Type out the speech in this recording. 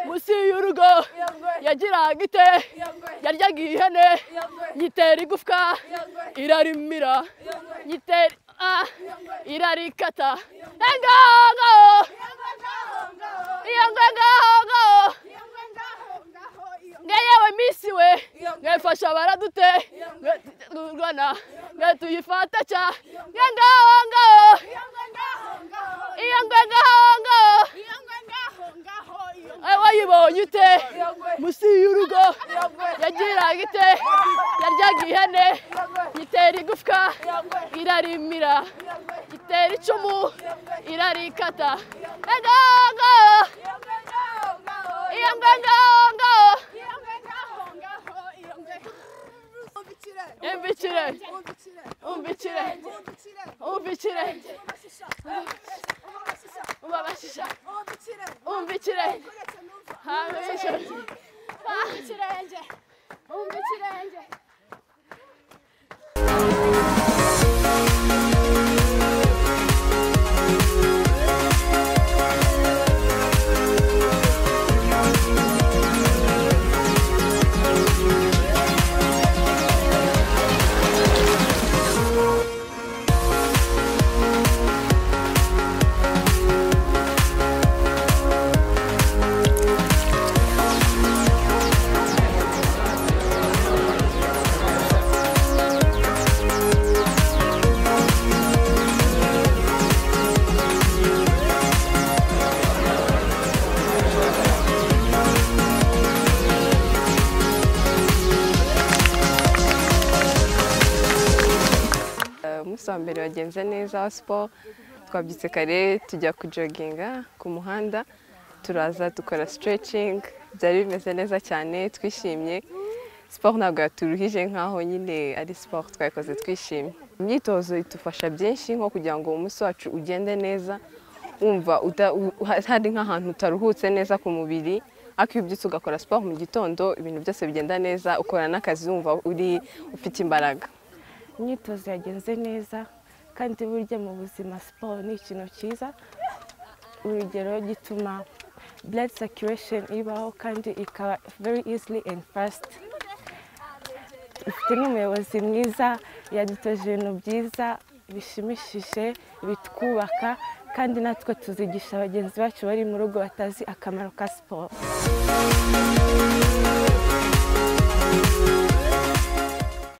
munsi y'urugo yagiraga ite yaryaga ihene nyitera igufwa irarimira nyitera ah, irarikata engaho iyo ngo ngaho nge yewe minsi we mwefasha baradute rwana nge tuyifata ca nge ngaho ngaho iyo ngo ngaho ngaho ayo wayibonye ute munsi y'urugo yagiraga ite yaryaga ihene itera igufwa irarimira itera icumu irarikata ngaho ngaho iyo ngo ngaho ngaho imbikire umbikire umbikire ubabashisha umbikire hantu y'ijoro umunsi wa mbere wagenze neza wa siporo twabyutse kare tujya kujoginga ku muhanda turaza dukora siterecingi byari bimeze neza cyane twishimye siporo ntabwo yaturuhije nk'aho nyine ari siporo twayikoze twishimye imyitozo idufasha byinshi nko kugira ngo umunsi wacu ugende neza wumva uta- u- hari nk'ahantu utaruhutse neza ku mubiri ariko iyo ubyutse ugakora siporo mu gitondo ibintu byose bigenda neza ukora n'akazi wumva uri ufite imbaraga imyitozo yagenze neza kandi burya mu buzima siporo ni ikintu cyiza urugero gituma blood circulation ibaho kandi ikaba very easily and fast ifite n'umuyobozi mwiza yadutoje ibintu byiza bishimishije bitwubaka kandi natwe tuzigisha bagenzi bacu bari mu rugo batazi akamaro ka siporo